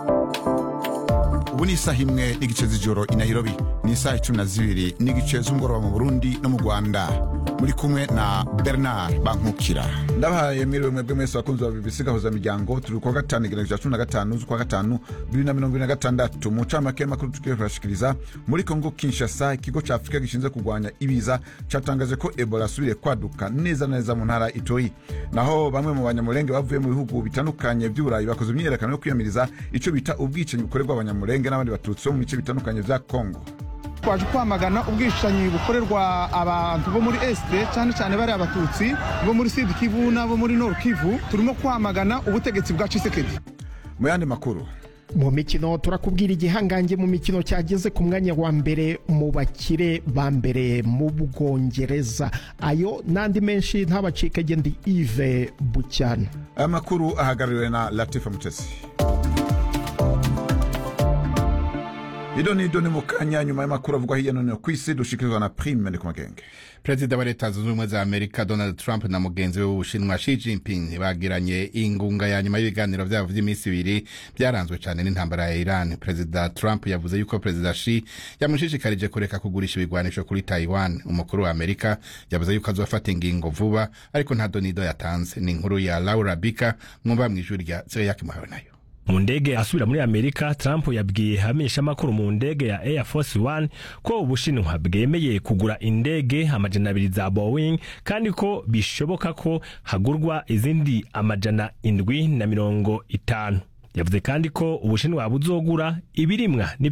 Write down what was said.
ubu ni isaha imwe n'igice z'ijoro i nairobi ni isaha icumi na zibiri n'igice z'umugoroba mu burundi no mu rwanda muri kumwe na bernard bankukira ndabahaye mwiriwe mwebwe mwese bakunzi ba bbc gahuza miryango turi kuwa gatanu igenekerezo cya cumi na gatanu z'ukwa gatanu bibiri na mirongo ibiri na gatandatu mu ncamake y'amakuru tugiye kurashikiriza muri kongo kinshasa ikigo cya afurika gishinzwe kurwanya ibiza cyatangaje ko ebola asubiriye kwaduka neza na neza mu ntara itoyi naho bamwe mu banyamurenge bavuye mu bihugu bitandukanye by'uburayi bakoze imyiyerekano yo kwiyamiriza icyo bita ubwicanyi bukorerwa abanyamurenge n'abandi batutsi bo mu bice bitandukanye bya kongo twaje kwamagana ubwishanyi bukorerwa abantu bo muri esite cyane cyane bari abatutsi bo muri sud kivu n'abo muri nord kivu turimo kwamagana ubutegetsi bwa cisekedi mu yandi makuru mu mikino turakubwira igihangange mu mikino cyageze ku mwanya wa mbere mu bakire ba mbere mu bwongereza ayo n'andi menshi ntabacike ndi ive bucyana aya makuru ahagarariwe na latifa mutesi ido ni ido ni mu kanya nyuma y'amakuru avugwa hirya no hino ku isi dushikirizwa na prime ni ku magenge perezida wa leta zunze ubumwe za amerika donald trump na mugenzi we w'ubushinwa shi jinping bagiranye ingunga ya nyuma y'ibiganiro byabo by'iminsi ibiri byaranzwe cyane n'intambara ya iran perezida trump yavuze yuko perezida shi yamushishikarije kureka kugurisha ibigwanisho kuri taiwan umukuru wa amerika yavuze yuko azofata ingingo vuba ariko nta donido yatanze ni inkuru ya laura bika mwumva mu ijwi rya zeyaki muhawe nayo mu ndege asubira muri amerika trump yabwiye abamenyeshamakuru mu ndege ya air force one ko ubushinwa bwemeye kugura indege amajana abiri za boeing kandi ko bishoboka ko hagurwa izindi amajana indwi na mirongo itanu yavuze kandi ko ubushinwa buzogura ibirimwa